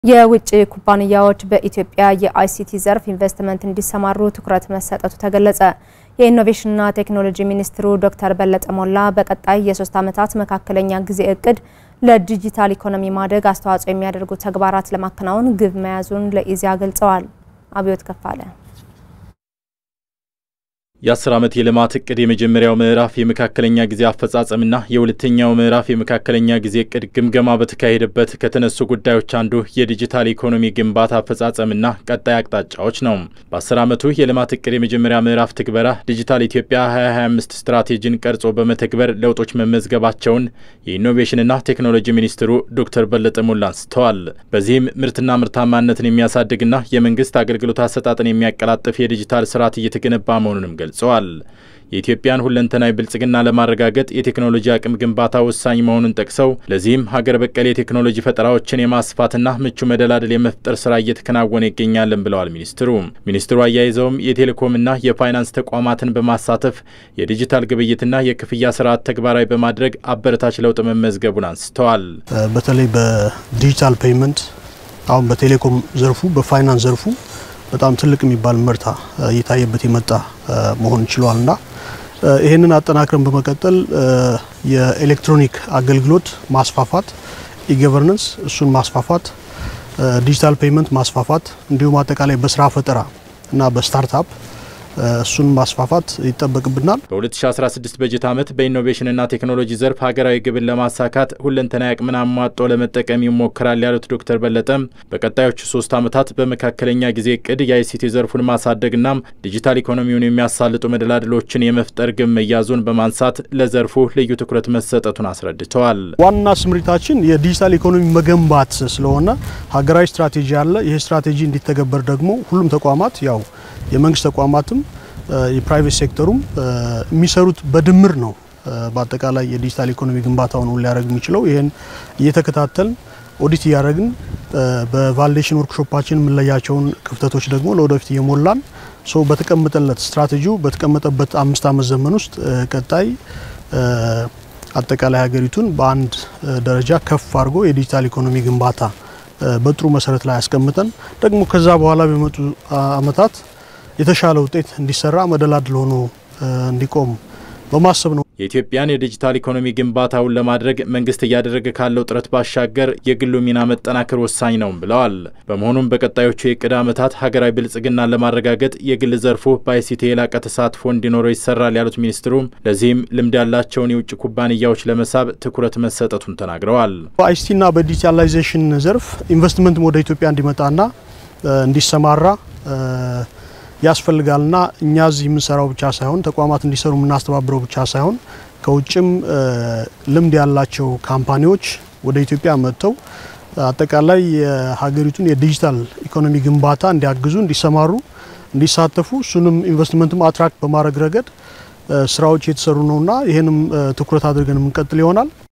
የውጭ ኩባንያዎች በኢትዮጵያ የአይሲቲ ዘርፍ ኢንቨስትመንት እንዲሰማሩ ትኩረት መሰጠቱ ተገለጸ። የኢኖቬሽንና ቴክኖሎጂ ሚኒስትሩ ዶክተር በለጠ ሞላ በቀጣይ የሶስት ዓመታት መካከለኛ ጊዜ እቅድ ለዲጂታል ኢኮኖሚ ማደግ አስተዋጽኦ የሚያደርጉ ተግባራት ለማከናወን ግብ መያዙን ለኢዜአ ገልጸዋል። አብዮት ከፋለ የአስር ዓመት የልማት እቅድ የመጀመሪያው ምዕራፍ የመካከለኛ ጊዜ አፈጻጸምና የሁለተኛው ምዕራፍ የመካከለኛ ጊዜ እቅድ ግምገማ በተካሄደበት ከተነሱ ጉዳዮች አንዱ የዲጂታል ኢኮኖሚ ግንባታ አፈጻጸምና ቀጣይ አቅጣጫዎች ነው። በአስር ዓመቱ የልማት እቅድ የመጀመሪያ ምዕራፍ ትግበራ ዲጂታል ኢትዮጵያ 2025 ስትራቴጂን ቀርጾ በመተግበር ለውጦች መመዝገባቸውን የኢኖቬሽንና ቴክኖሎጂ ሚኒስትሩ ዶክተር በለጠ ሞላ አንስተዋል። በዚህም ምርትና ምርታማነትን የሚያሳድግና የመንግስት አገልግሎት አሰጣጥን የሚያቀላጥፍ የዲጂታል ስርዓት እየተገነባ መሆኑንም ገልጸዋል። የኢትዮጵያን ሁለንተናዊ ብልጽግና ለማረጋገጥ የቴክኖሎጂ አቅም ግንባታ ወሳኝ መሆኑን ጠቅሰው ለዚህም ሀገር በቀል የቴክኖሎጂ ፈጠራዎችን የማስፋትና ምቹ መደላደል የመፍጠር ስራ እየተከናወነ ይገኛልን ብለዋል ሚኒስትሩ። ሚኒስትሩ አያይዘውም የቴሌኮምና የፋይናንስ ተቋማትን በማሳተፍ የዲጂታል ግብይትና የክፍያ ስርዓት ተግባራዊ በማድረግ አበረታች ለውጥ መመዝገቡን አንስተዋል። በተለይ በዲጂታል ፔይመንት አሁን በቴሌኮም ዘርፉ በፋይናንስ ዘርፉ በጣም ትልቅ የሚባል ምርታ እየታየበት የመጣ መሆን ችሏል እና ይህንን አጠናክረን በመቀጠል የኤሌክትሮኒክ አገልግሎት ማስፋፋት፣ ኢገቨርነንስ እሱን ማስፋፋት፣ ዲጂታል ፔይመንት ማስፋፋት እንዲሁም አጠቃላይ በስራ ፈጠራ እና በስታርታፕ እሱን ማስፋፋት ይጠበቅብናል። በ2016 በጀት ዓመት በኢኖቬሽንና ቴክኖሎጂ ዘርፍ ሀገራዊ ግብን ለማሳካት ሁለንተናዊ አቅምን አሟጦ ለመጠቀም ይሞከራል ያሉት ዶክተር በለጠም በቀጣዮቹ ሶስት ዓመታት በመካከለኛ ጊዜ እቅድ የአይሲቲ ዘርፉን ማሳደግና ዲጂታል ኢኮኖሚውን የሚያሳልጡ መደላድሎችን የመፍጠር ግብ መያዙን በማንሳት ለዘርፉ ልዩ ትኩረት መሰጠቱን አስረድተዋል። ዋና ስምሪታችን የዲጂታል ኢኮኖሚ መገንባት ስለሆነ ሀገራዊ ስትራቴጂ አለ። ይህ ስትራቴጂ እንዲተገበር ደግሞ ሁሉም ተቋማት ያው የመንግስት ተቋማትም የፕራይቬት ሴክተሩም የሚሰሩት በድምር ነው። በአጠቃላይ የዲጂታል ኢኮኖሚ ግንባታውን ሊያደርግ የሚችለው ይህን እየተከታተልን ኦዲት እያደረግን በቫሊዴሽን ወርክሾፓችን የምንለያቸውን ክፍተቶች ደግሞ ለወደፊት እየሞላን ሶ በተቀመጠለት ስትራቴጂው በተቀመጠበት አምስት ዓመት ዘመን ውስጥ ቀጣይ አጠቃላይ ሀገሪቱን በአንድ ደረጃ ከፍ አድርጎ የዲጂታል ኢኮኖሚ ግንባታ በጥሩ መሰረት ላይ አስቀምጠን ደግሞ ከዛ በኋላ በመጡ ዓመታት የተሻለ ውጤት እንዲሰራ መደላድል ሆኖ እንዲቆም በማሰብ ነው። የኢትዮጵያን የዲጂታል ኢኮኖሚ ግንባታውን ለማድረግ መንግስት እያደረገ ካለው ጥረት ባሻገር የግሉ ሚና መጠናከር ወሳኝ ነው ብለዋል። በመሆኑም በቀጣዮቹ የዕቅድ ዓመታት ሀገራዊ ብልጽግናን ለማረጋገጥ የግል ዘርፉ በአይሲቲ የላቀ ተሳትፎ እንዲኖረው ይሰራል ያሉት ሚኒስትሩ ለዚህም ልምድ ያላቸውን የውጭ ኩባንያዎች ለመሳብ ትኩረት መሰጠቱን ተናግረዋል። በአይሲቲና በዲጂታላይዜሽን ዘርፍ ኢንቨስትመንት ወደ ኢትዮጵያ እንዲመጣና እንዲሰማራ ያስፈልጋልና እኛ እዚህ የምንሰራው ብቻ ሳይሆን ተቋማት እንዲሰሩ የምናስተባብረው ብቻ ሳይሆን ከውጭም ልምድ ያላቸው ካምፓኒዎች ወደ ኢትዮጵያ መጥተው አጠቃላይ የሀገሪቱን የዲጂታል ኢኮኖሚ ግንባታ እንዲያግዙ፣ እንዲሰማሩ፣ እንዲሳተፉ እሱንም ኢንቨስትመንትም አትራክት በማድረግ ረገድ ስራዎች የተሰሩ ነውና ይህንም ትኩረት አድርገን የምንቀጥል ይሆናል።